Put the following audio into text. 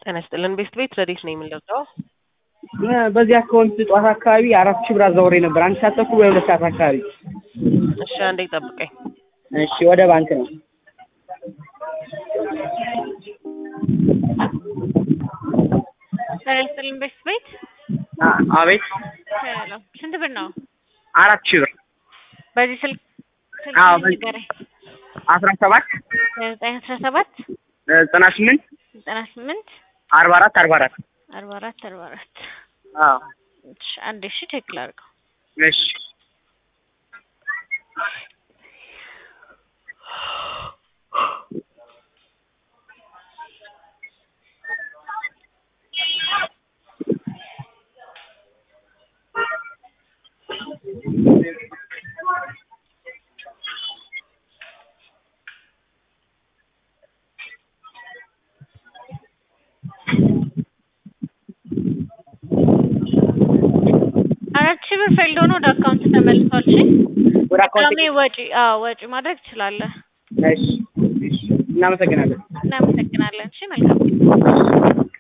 ጤና ይስጥልን ቤስት ቤት ረዴት ነው የምንለብሰው በዚህ አካውንት ጠዋት አካባቢ አራት ሺህ ብር አዛውሬ ነበር። አንድ ሰዓት ተኩል ወይ ሁለት ሰዓት አካባቢ። እሺ አንዴ ጠብቀኝ። እሺ ወደ ባንክ ነው። ጤና ይስጥልን ቤስት ቤት አ- አቤት ሄሎ ስንት ብር ነው? አራት ሺህ ብር በዚህ ስልክ ስልክ አዎ፣ በዚህ- ንገረኝ። አስራ ሰባት ዘጠኝ አስራ ሰባት ዘጠና ስምንት ዘጠና ስምንት አርባ አራት አርባ አራት አርባ አራት አርባ አራት አዎ እሺ አንዴ እሺ ቼክ ላድርገው። እሺ አራት ሺህ ብር ፌልድ ሆኖ ወደ አካውንት ተመልሷል። እሺ ወደ አካውንት ድጋሜ ወጪ አዎ ወጪ ማድረግ ትችላለህ። እሺ እሺ እናመሰግናለን። እናመሰግናለን። እሺ መልካም